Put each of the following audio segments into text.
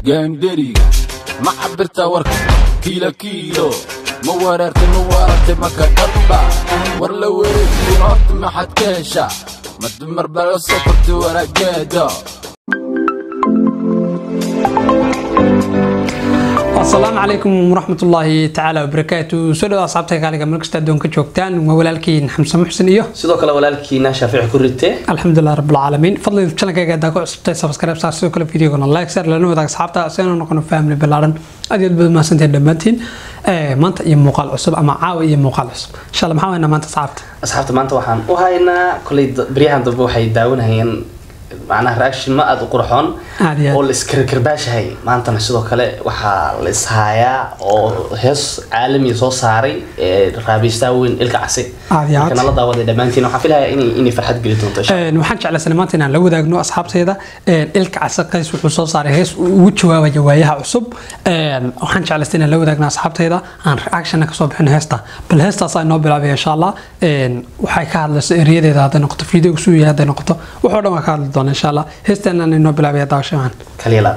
gaandheriga ma cabirta warka kiilo kiilo ma wereertay ma waaratay maka dhabba war la wareegiyo horta maxaad ka heshaa ma dumar bala soo kortay warageeda asalaamu calaykum waraxmatullaahi tacaala wabarakaatu soo dhawaad asxaabta kaaliga meel kasta addoonka joogtaan waa walaalkiin xamse muxsin iyo sidoo kale walaalkiina shaafici ku rite alxamdulilah rabbilcaalamiin fadlan channelkayga haddaa ku cusubtay subscribe saar sidoo kale videogana like saar lana wadaag asxaabta si aanu noqono family ballaaran aad iyo aad baad mahadsantahay dhammaantiin maanta iyo muuqaal cusub ama caawa iyo muuqaal cusub insha allah maxaa weynaa maanta asxaabta asxaabta maanta waxaan u haynaa kolay baryahan dambe waxay daawanayeen macnaha reaction ma aada u qurxoon Aad iyo aad. oo la iskarkarbaashahay maantana sidoo kale waxaa la ishaayaa oo hees caalami soo saaray ee raabiystaa weyn ilka casi Aad iyo aad. marka nala daawaday dhammaantiin waxaan filayaa inay inay farxad geli doonto insha Een, waxaan jeclaysanay maanta inaan la wadaagno asxaabtayda een, ilka casaqays wuxuu soo saaray hees uu ugu jawaabaya waayaha cusub Een, waxaan jeclaystay inaan la wadaagno asxaabtayda aan reactionna kasoo bixino heesta bal heestaas inoo bilaabay insha allah Een, waxay ka hadlayso eriyadeeda hadday noqoto videoga suu yahay hadday noqoto waxoo dhan waa ka hadli doona insha allah heesteenaan inoo bilaabaya daawasho macaan kaliya laab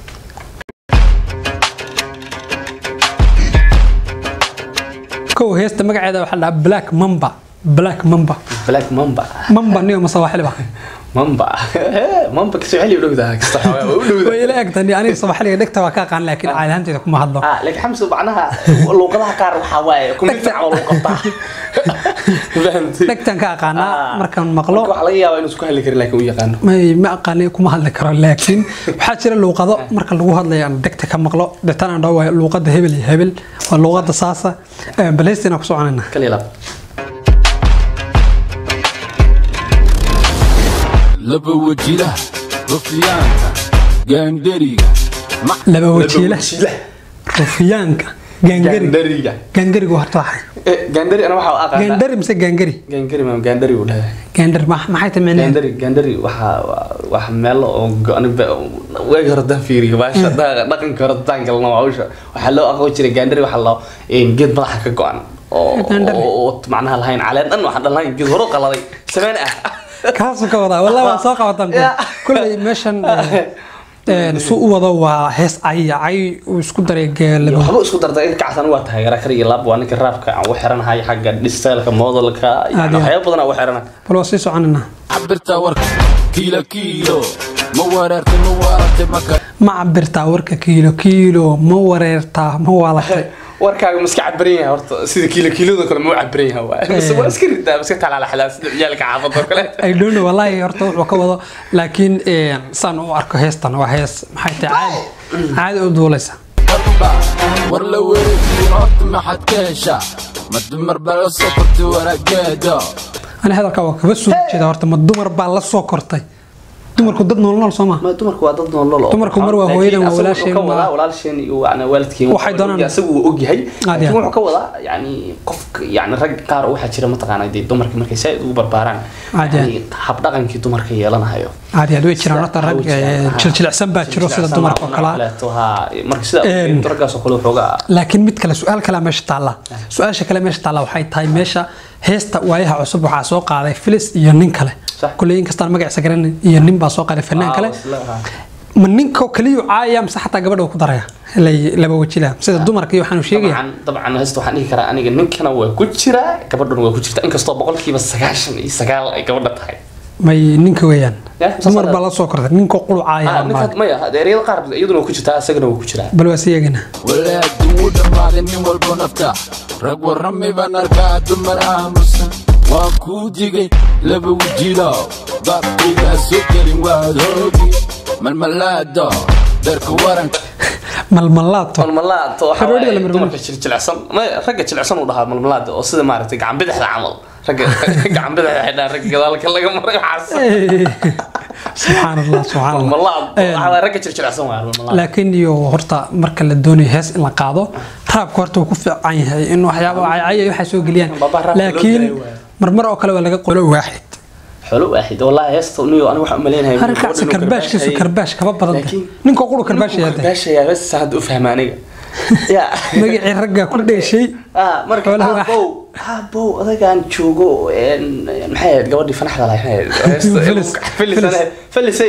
kow heesta magaceeda waxaa la dhahaa black mamba black mamba black mamba mamba niyo masawaaxiliba mamba mamba kasoo celi u dhowdaha kasta xoogaa waa u dhowdaha way ila egtani aniga sawaxiliga dhegta waa ka aqaan laakiin caadi ahaanteeda kuma hadlo ah laakiin xamsu macnaha luuqadaha qaar waxaa waaye kumbitar camal lagu qabtaa fahamtay dhegtan ka aqaanaa Ah. markaan maqlo marka waxaa laga yaabaa inuu isku hadli karin laakiin uu yaqaano may ma aqaani kuma hadli karo laakiin waxaa jira luuqado marka lagu hadlayo aan dhegta ka maqlo deetaan aan dhaho luuqada hebel iyo hebel waa luuqada saasa balheystina ku soconayna kaliya laab laba wajilaha rufiyaanka gaandheriga ma laba wajiila rufiyaanka gaangari gaandariga gaangarigu horta waxay Eh, gaandari ana waxaa u aqaanaa gaandari mise gaangari gaangari ma gaandari uu dhahay gaandari ma- maxay tahay micnaheedu gaandari gaandari waxaa wax meelo oo go- aniga waagi hore daan fiiriyo baasha dha- dhaqanka hore daan galno hawsha waxaa loo aqoon jiray gaandari waxaa loo een, geed madaxa ka go-an oo Gaandari. oo- oo macnaha lahayn caleen dhan waxaan dhan lahayn geed hore u qaladay sameen ah kaasuu ka wadaa wallahi waan soo qabataan Yeah. kulley meeshan eh, suu u wado waa hees cay cay uu isku daray geelaba waxba isku darda in kacsan waa taageera kar iyo laab waa ninka raabka aan u xiranahay xagga dhisteelka moodalka Aad yani iyo waxyaabo badan aan u xiranahay bal waa sii soconayna cabirta warka kiilo kiilo ma wereertay ma waaratay maka ma cabirtaa warka kiilo kiilo ma wareertaa ma waalatay warkaaga maska cabiran yahay horta sida kiilo kiilada kale ma u cabiran yahay waa Mise waa iska ridaa iska talaala xalaa sida ciyaalka xaafadda oo kale I don't know wallahi horta wuxuu ka wado laakiin eh, saan u arko heestan waa hees maxay tahay caadi caadi u duulaysa dhabba war la wareegiyo horta maxaad ka heshaa ma dumar bala soo kortay warageeda ani hadalka waa kaba soo jeeda horta ma dumar baa la soo kortay dumarku dad nool nool soo ma ma dumarku waa dad nool oo Dumarku mar waa hooyadan, waa walaasheen, ka wadaa waa- walaasheen iyo yani waalidkeen Waxay doonaan. asagu wuu ogyahay Aad laakiin iyo wuxuu ka wadaa yani qofka yani rag qaar waxaa jira mataqaanaa dee dumarka markay saa ugu barbaaraan Aad iyo yani habdhaqankii dumarka yeelanayo caadi aad way jiraan horta rag eh, jiljilicsan baa jiro sida dumarka oo kale marka sida Een. raggaas oo kale waxoogaa laakiin mid kale su-aal kale meesha taalla su-aasha kale meesha taalla waxay tahay meesha heesta waayaha cusub waxaa soo qaaday filis iyo nin kale Sax. kulley inkastaan magaciisa garanay iyo nin baa soo qaaday fanaan kale ma ninka kaliyu caaya mise xataa gabadha uu ku daraya ilay laba wajila sida dumarka iyo waxaanu sheegaya dabcan dabcan heesta waxaan dhihi karaa aniga ninkana waa ku jiraa gabadhana waa ku jirta inkastoo boqolkiiba sagaashan iyo sagaal ay gabadha tahay may ninka weeyaan Yeah, dumar saas baa la soo kortay ninka qulu Ah, caaya ninka- maya ereyada qaar iyaduna waa ku jirtaa isagana waa ku jiraa bal waa siyeegana walaadu wuu dhammaaday nin walbo nafta rag warrami baan arkaa dumar aamusan waan kuu digay laba wajilow baabkaygaa soo gelin waad hoogi malmalaado darka waranka malmalaato malmalaad oo Xirooyada la waxaa marmarin. dumarka jilicsan maya ragga jilicsan uu dhahaa malmalaad oo sida maaragtay gacan bidixda camal ragga gacan bidixda xidhaa ragga gadaalka laga maray waxaas Eh, subxaan allah subxaan allah malmalaad Eh, waxaa waaye ragga jilicsan waa malmalaad laakiin iyo horta marka la doonayo hees in la qaado raabka horta wuu ku fiican yahay in waxyaabo caycaya waxay soo geliyaan Baba raabka loo laakiin gelay waaye. marmar oo kale waa laga qolo waaxid xolo waaxid wallahi heesta niyo aniga waxaan u maleynahay harkaasi karbaashkiisu karbaash kaba badan tahay ninka quru karbaash yahay karbaashaya bas hadda u fahma aniga ya magacii ragga ku dheeshay ah marka Xoolaha wax- abow abow adagaan joogo een, maxay ahayd gabadhii fanaxda lahayd Felis. felisay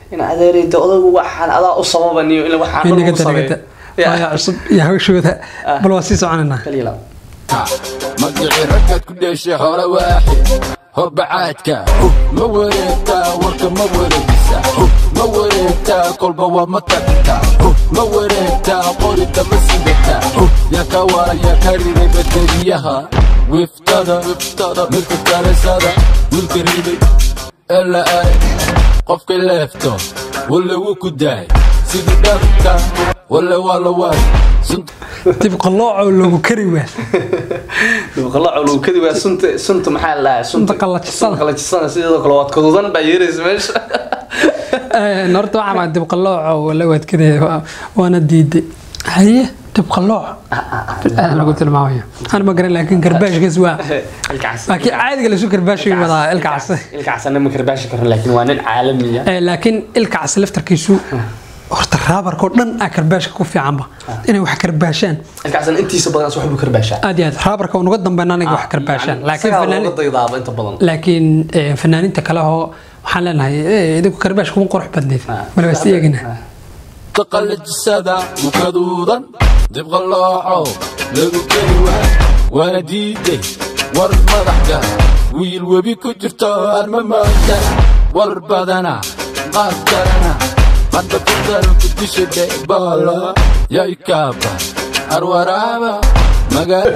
in adeerayda odaygu waxaan adaa u sababaniyo in waxaan dhan inaga u sameeyo daragada waaya cusub iyo hawshooda bal waa sii soconaynaa kaliya laba magicii raggaad ku dheeshay hore waaxid horbacaadka ma wareegtaa warka ma wareegisa ma wareegtaa kolba waa ma tagtaa ma wareegtaa qorida ma sidataa yaa ka wara yaa ka riday bateriyaha wiftada midka kaleesada wiilka riday ee la aay qofka leefto walle wuu ku daay sidii dharka walle waa la waay sunta dib qalooco loogu kari waa qalooco lagu kadi waa sunta sunta maxaa la dhahaa Sunta qallajisada. sunta qallajisada sideedoo kale waad kadudan baa yeeraysa meesha Een, horta waxaa maa dib qalooco wala waadkadaya waana diiday haye dib qalooc aad lagu tilmaamayo aan ma garan laakiin garbaashkaas waa ilkaas laakiin caadiga lasu garbaashay wadaa ilka case ilkaas anna ma karbaashi karin laakiin waa nin caalamiya Ee, laakiin ilka case laftarkiisu horta raabarka oo dhan aa karbaashka ku fiicanba inay wax karbaashaan ilkaasna intiisa badan wax buu karbaashaa aad iyo aad raabarka unuga dambeyn aniga wax karbaashaan laakiin isagaa fanaan- looga daydaaba inta badan laakiin ee, fanaaniinta kale oo waxaan leenahay ee, idinku karbaash kuma qurux badneed wala waa sii eegina taqallajisada mukaduudan dibqallooco lagu keri waa waana diiday war madaxga wiil webi ku jirto arma mooda war badana qaad kalena hadda ku daro ku disha dheboola yay kaaba arwaraaba magaala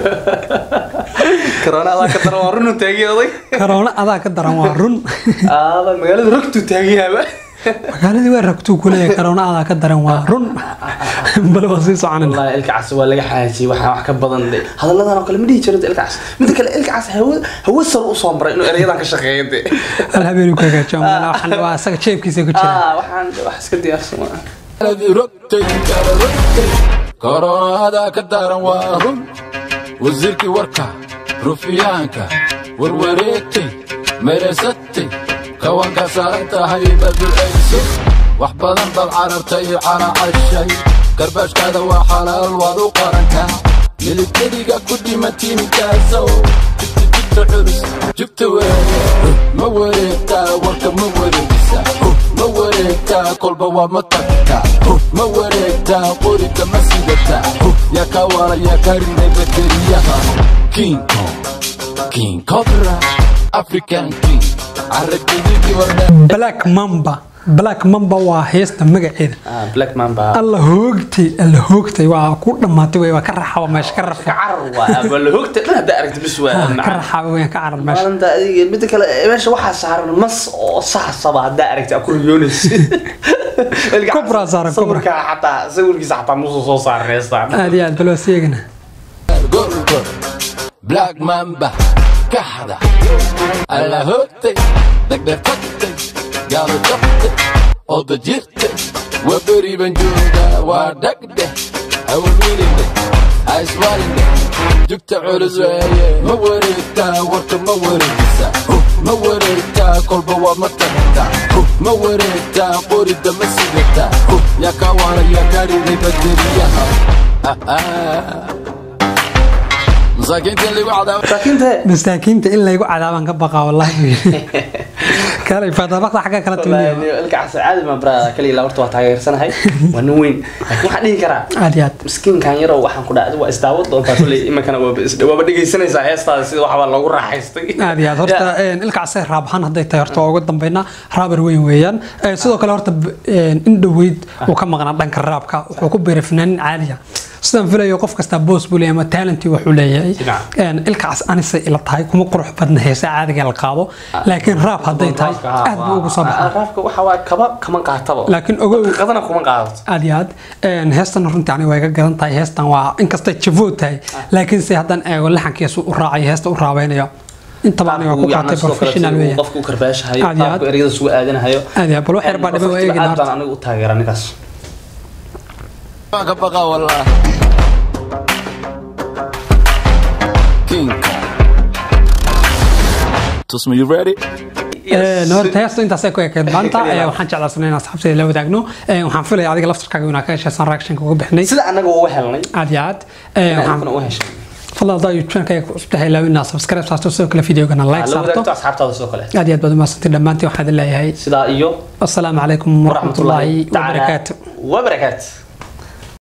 corona adaa ka daran waa runu taagiyooday karoona adaa ka daran waa run aada magaalada rogtuu taagiyaaba magaaladii waa ragtuu kuleeyahay karoona adaa ka daran waa run bal waa sii soconina والله الكعس ولا حاجي waxaa wax ka badan de hadalladan oo kale ma dhihi jirin ilkaas mid kale ilkaas hawo hawo sar u soo maray inuu erayadan ka shaqeeyo de hal habeen ku hagaajiyo malaa waxaan waa asaga jeebkiisa ku jira ah waxaan wax iska diyaarsama Aladi rogtay kala rogtay koroonada ka daran waa run wasiirkii warka rufiyaanka warwareegtay meresatay kawanka saaran tahay badulayso wax badan bad carartay caracashay garbaashkaada waa xalaal waad u qarantaa militariga ku dhima tiimkaasow jibta jibta culus jibta weeye ma wareegtaa warka ma wareegisa ma wareegtaa kolba waa ma tagtaa ma wareegtaa qorida ma sidataa yaa ka wara yaa ka riday bateriyaha king kong king cobra african king carragididii wardhe black mamba black mamba waa heesta magaceeda ah black man ba alla hoogtay alla hoogtay waa ku dhammaatay wey waa ka raxaba meesha ka rafa kacar waa wala hogta dhan hadda aragti bis waa ka raxaba wey ka carar meesha maalinta adiga mid kale meesha waxaa saaran mas oo saxsaba hadda aragti aku riyoonaysa Kubra saaran, kubra. sawirka xataa sawirkiisa xataa musu soo saareystaan aad iyo aad bal waa sii eegina gorgor black mamba kaxda alla hoogtay dhegdheer tagtay gaalo jabtay oda jirtay waa beriban jooga waa dhagdheh hawamiline aiswaline jugta culus weeye ma wareegtaa warka ma wareegisa ma wareegtaa kolba waa ma tagtaa ma wareegtaa qorida ma sidataa yaa ka wara yaa ka riday bateriyaha masaakiinta in lagu cadaabo laakiin masaakiinta in laygu cadaabaan ka baqaa wallahi kaalay fatabaqda xagga kala timiyo ilkaas caadi ma brada kaliya horta waa taageersanahay waa nin weyn laakiin waxaan dhihi karaa aad iyo aad miskiinkan yaroo waxaan ku dhacday waa isdaawad doontaa kuley iminkana waaba is- waaba dhegaysanaysaa heestaada sida waxbaa loogu raaxaystay aad iyo aad horta een, ilkaasay raab ahaan hadday tahay horta waa uga dambeynaa raabar weyn weeyaan Ee, sidoo kale horta b- een, in dhoweyd uu ka maqnaa dhanka raabka wuxuu ku biiray fanaanin caaliya sidaan filayo qof kasta boos buu leeyahay ama talentii wuxuu leeyahay Dhinac. Een, ilkaas anisay ila tahay kuma qurux badna heesa caadiga la qaado laakiin raab hadday tahay aad buu ugu soo baxaa raafka waxa waa kaba kama qaataba laakiin ogow qadana kuma qaadato aad iyo aad Een, heestan runtii aniga way ka gadan tahay heestan waa inkastay javood tahay laakiin se haddaan eego laxankiisu u raacay heesta u raabaynayo intaba aniga ku qaatay professional weeyaan qofku u karbaashahayo Aad iyo aad. qaabku ereyada sugu aadanahayo aad iyo aad bal wax yar baa dhiban waa eegina aad horta baan anigu u taageera ninkaas Waan ka baqaa wallah. King Kong. Tusma, you ready? Een, horta heesta intaasay ku ekeyd maanta Ee, waxaan jeclaasnay in asxaabtayda la wadaagno Ee, waxaan filaya adiga laftarkaaga inaa ka heshaysan reactionka uga bixinay sida anaga uga helnay aad iyo aad Ee, waxaan- waxaan u heshay fadlan hadaa youtube-ka cusubtahay ilaa inaad subscribe saarto sidoo kale videogana like waxaa la saarto wadaagto asxaabtaada sidoo kale aad iyo aad baad umahadsantiin dhammaantiin waxaan idin leeyahay sidaa iyo asalaamu calaykum waraxmatullaahi tacaala wabarakaatu wabarakaatu